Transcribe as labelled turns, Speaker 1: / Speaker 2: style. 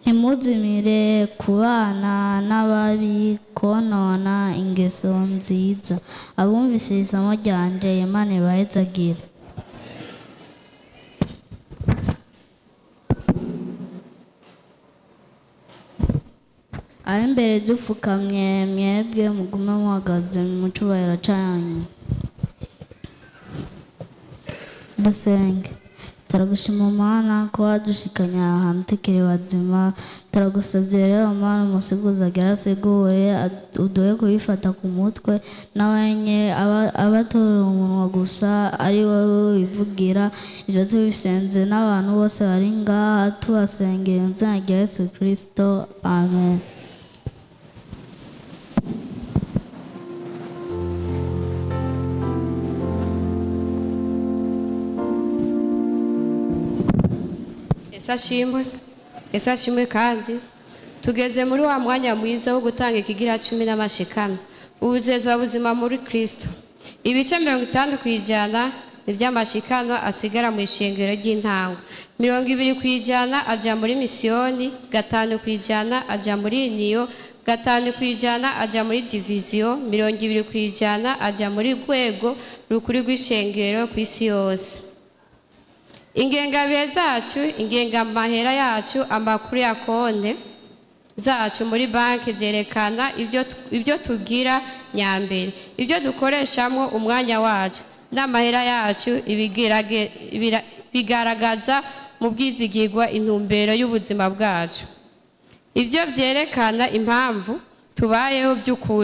Speaker 1: ntimuzimire kubana n'ababi konona ingeso nziza abumvise iri somo ryanje imana ibahezagire ab'imbere dupfukamye mwebwe mugume muhagaze mu cyubahiro cyanyu dusenge turagushima mana ko wadushikanya ahantu tukiri bazima turagusabye rero mana umusiguzi agera asiguye uduhe kubifata ku mutwe n'abenye abatora umunwa gusa ari wowe wivugira ibyo tubisenze n'abantu bose bari ngaha tubasengera mu izina rya yesu kirisito amen
Speaker 2: ese ashimwe ese ashimwe kandi tugeze muri wa mwanya mwiza wo gutanga ikigira cumi n'amashikana ubuzezwa buzima muri kirisito ibice mirongo itanu ku ijana ni by'amashikano asigara mu ishengero ry'intango mirongo ibiri ku ijana ajya muri misiyoni gatanu ku ijana ajya muri niyo gatanu ku ijana ajya muri diviziyo mirongo ibiri ku ijana ajya muri rwego rukuru rw'ishengero ku isi yose ingengabihe zacu ingengamahera yacu amakuru ya konte zacu muri banki byerekana ibyo tugira nyambere ibyo dukoreshamo umwanya wacu n'amahera yacu bigaragaza mu bwizigirwa intumbero y'ubuzima bwacu ibyo byerekana impamvu tubayeho by'ukuri